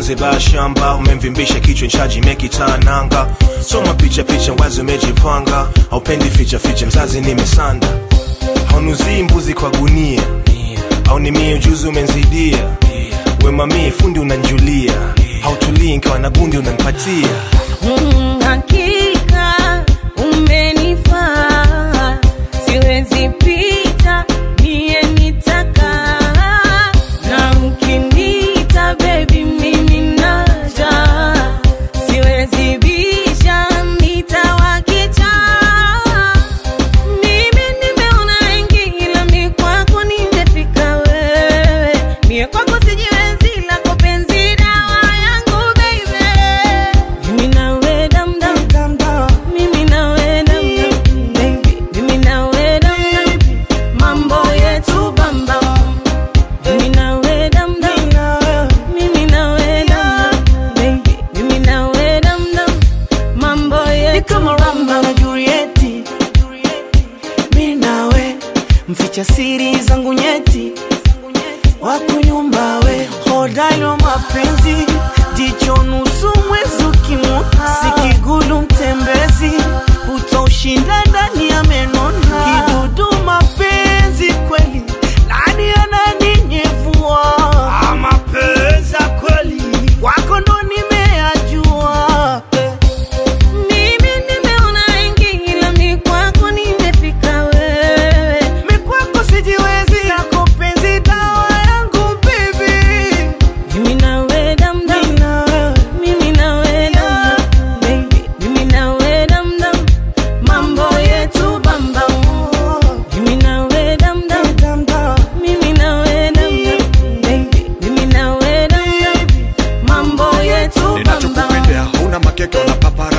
Zanzibar shamba umemvimbisha kichwa nchaji mekitananga soma picha picha wazi umejipanga haupendi ficha ficha mzazi nimesanda haunuzii mbuzi kwa gunia au ni mie ujuzi umenzidia wemamie fundi unanjulia hautulii nkawa na gundi unanipatia Mm, hakika umenifaa, siwezi pita mie nitaka, na mkinita baby mimi naja, siwezi bisha nitawakicha. Mimi nimeona wengi ila mi kwako nimefika wewe, mie kwako sijiwezi, lako penzi dawa yangu baby. Mimi nawe dam dam mimi nawe dam dam baby, mimi nawe dam dam, mambo yetu bam bam. Mimi nawe dam dam, mimi nawe dam dam baby, mimi nawe dam dam, mambo ni yetu kama bam Romeo bam. na Julieti, mi nawe mficha siri zangu nyeti, wako nyumba we hodari wa mapenzi, jicho nusu mwezi ukimwona, sikigulu mtembezi, utaushinda ndani ya menona, kidudu mapenzi kweli, nani ananinyevua Ah, mapenzi ya kweli wako ndo nimeyajua eh. Mimi nimeona wengi ila mi kwako nimefika wewe. Mi kwako sijiwezi, yako penzi dawa yangu baby. Mimi nawe dam dam. Mi na wewe, Mimi nawe dam dam, baby. Mimi nawe dam dam, mambo yetu bam bam. Mimi nawe dam dam, dam dam. mimi nawe dam dam, baby. Mimi nawe dam dam, mambo yetu bam bam. ninachokupendea huna makeke wala papara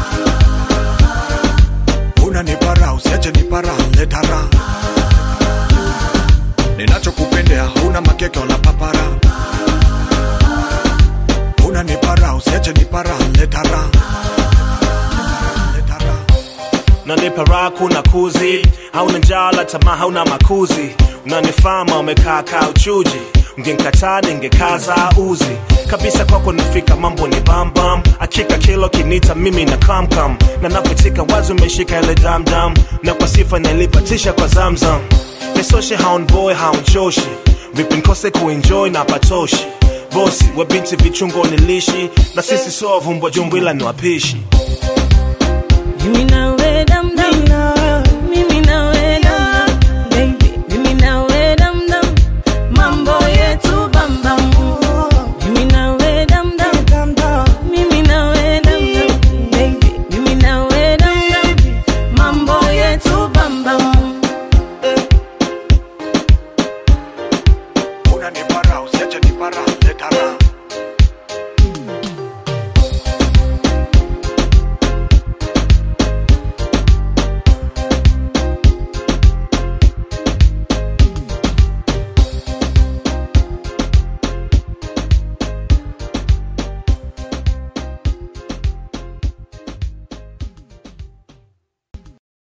huna nipara usiache nipara letara ninachokupendea huna makeke wala papara huna nipara usiache nipara letara letara nanipa raha kuna kuzi hauna njala tamaa hauna makuzi unanifama umekaa kaa uchuji ngenkataa ningekaza uzi kabisa kwako nafika mambo ni bambam akika kilo kinita mimi na kamkam na napotika wazi umeshika ile damdam na kwa sifa nalipatisha kwa zamzam nesoshe haunboy haunchoshi vipi nkose kuenjoy na patoshi bosi we binti vichungo nilishi na sisi so vumbwa jumbo ila ni wapishi Mimi nawe